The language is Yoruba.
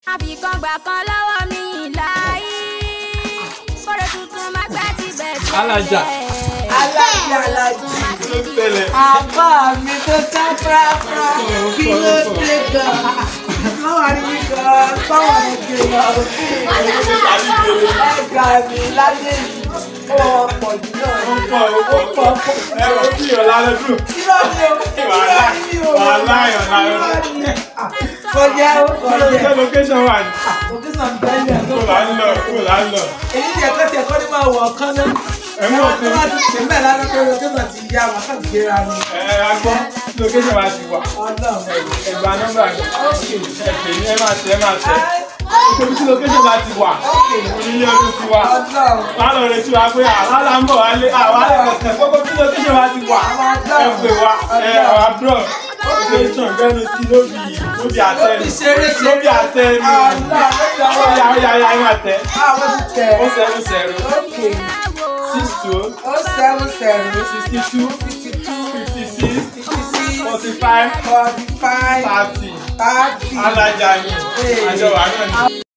àfikàn gbà kan lọ́wọ́ mi láyé kórè tuntun má gbá ti bẹ̀ tẹ́lẹ̀. Alájà. alájí alájí kí ló tẹ̀lé. àbá mi tó ká fúráfúrá kí ló dé gan báwa ní gan báwa ní gan ẹgbà mi láyé yìí ó pọ̀ jù náà ó pọ̀ ó pọ̀ ó pọ̀ ẹ ò bí ọ̀la lọ́dún. irọ́ ni o irọ́ ni o wàhálà ìyọ̀nà irọ́ ni kọjá ó ṣé kọjá location wà ní. òkúsàn bẹ́ẹ̀ kó là ń lọ kó là ń lọ. èyí tí ẹ̀kọ́ tí ẹ̀kọ́ ní máa wọ̀ ọ̀kan náà ẹ mú ẹ̀wọ̀n òfin. tó bá ti ṣe mẹ́ẹ̀ lánàá pé òkúsàn ti yá wọn kàn gbéra ni ẹ ẹ agbọ́ location wa ti wà. ọlọ́run ẹgbàá nọ́mbà mi. ẹ pè ní ẹ máa tẹ ẹ máa tẹ. Ibi tí location wa ti wà. Onílé ọdún ti wà. ọlọ́run Lálọ́ rẹ̀ tí wà pé àlálà ń bọ̀ wálé àwa ẹ̀kẹ́ gbogbo tí location wa ti wà. Ẹ pè wá ẹ àwọn abroad. Location gbẹ́nu sí lóbi lóbi àtẹ lóbi ṣeré ṣeré lóbi àtẹ ni. Ó yá ó yá ó yá ẹ máa tẹ. àwọn ti tẹ̀ Ó sẹ́rù sẹ́rù. ókè Six two ó seven seven sixty two sixty two fifty six fifty six forty five forty five thirty. thirty. Alájà ni àjọ wà náà ni.